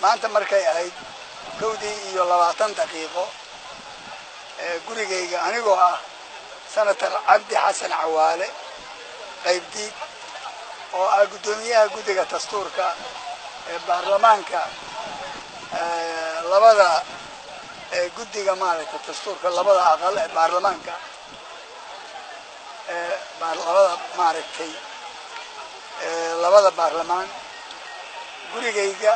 maanta markay ahayd kowdii iyo labaatan daqiiqo gurigayga anigoo ah senator cabdi xasan cawaale qaybdiid oo ah guddoomiyaha guddiga dastuurka ee baarlamaanka labada guddiga maaragtay dastuurka labada aqal ee baarlamaanka labada maaragtay labada baarlamaan gurigayga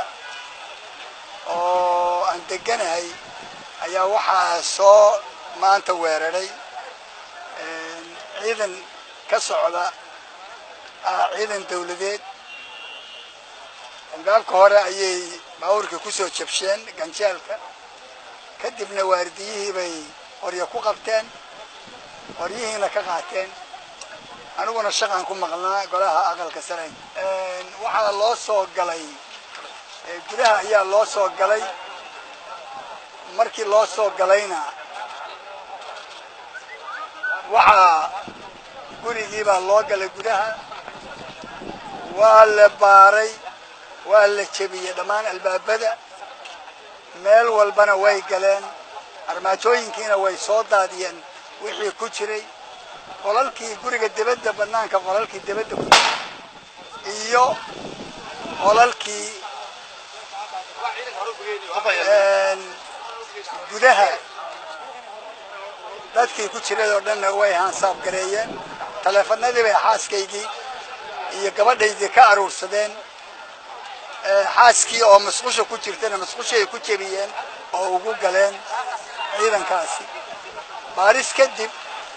oo aan deganahay ayaa waxaa soo maanta weeraray ciidan ka socda ciidan dawladeed albaabka hore ayay baabuurkii kusoo jabsheen ganjeelka kadibna waardiyihii bay qoryo ku qabteen qoryihiina ka qaateen aniguna shaqan ku maqnaa golaha aqalka sare waxaa loo soo galay gudaha ayaa loo soo galay markii loo soo galayna waxaa gurigii baa loo galay gudaha waa la baaray waa la jebiyey dhammaan albaabada meel walbana way galeen armaajooyinkiina way soo daadiyeen wixii ku jiray qolalkii guriga debadda banaanka qolalkii debadda ku iyo qolalkii gudaha dadkii ku jiray oo dhanna way haansaab gareeyeen taleefanadii bay xaaskaygii iyo gabadhaydii ka aruursadeen xaaskii oo masqusha ku jirtana masqushay ku jebiyeen oo ugu galeen ciidankaasi baaris kadib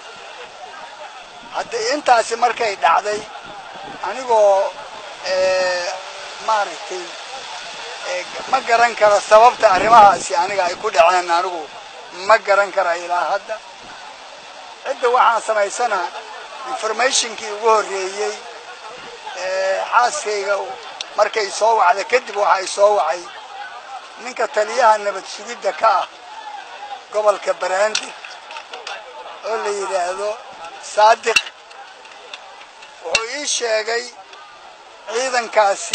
hadda intaasi markay dhacday anigoo maaragtay ma garan karo sababta arrimahaasi aniga ay ku dhaceen anigu ma garan kara ilaa hadda cidda waxaan samaysana informationkii ugu horreeyey xaaskayga markay soo wacda kadib waxa ay soo wacay ninka taliyaha nabad sugidda ka ah gobolka baraandeg oo la yidhaahdo saadiq wuxuu ii sheegay ciidankaasi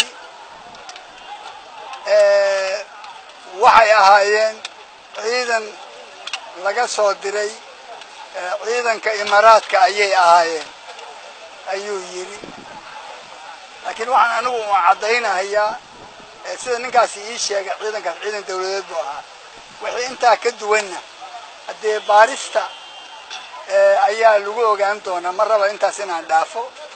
waxay ahaayeen ciidan laga soo diray ciidanka imaaraadka ayay ahaayeen ayuu yidhi laakiin waxaan anigu u caddaynahayaa sida ninkaasi ii sheegay ciidankaas ciidan dawladeed buu ahaa wixii intaa ka duwanna haddee baarista ayaa lagu ogaan doonaa ma raba intaas inaan dhaafo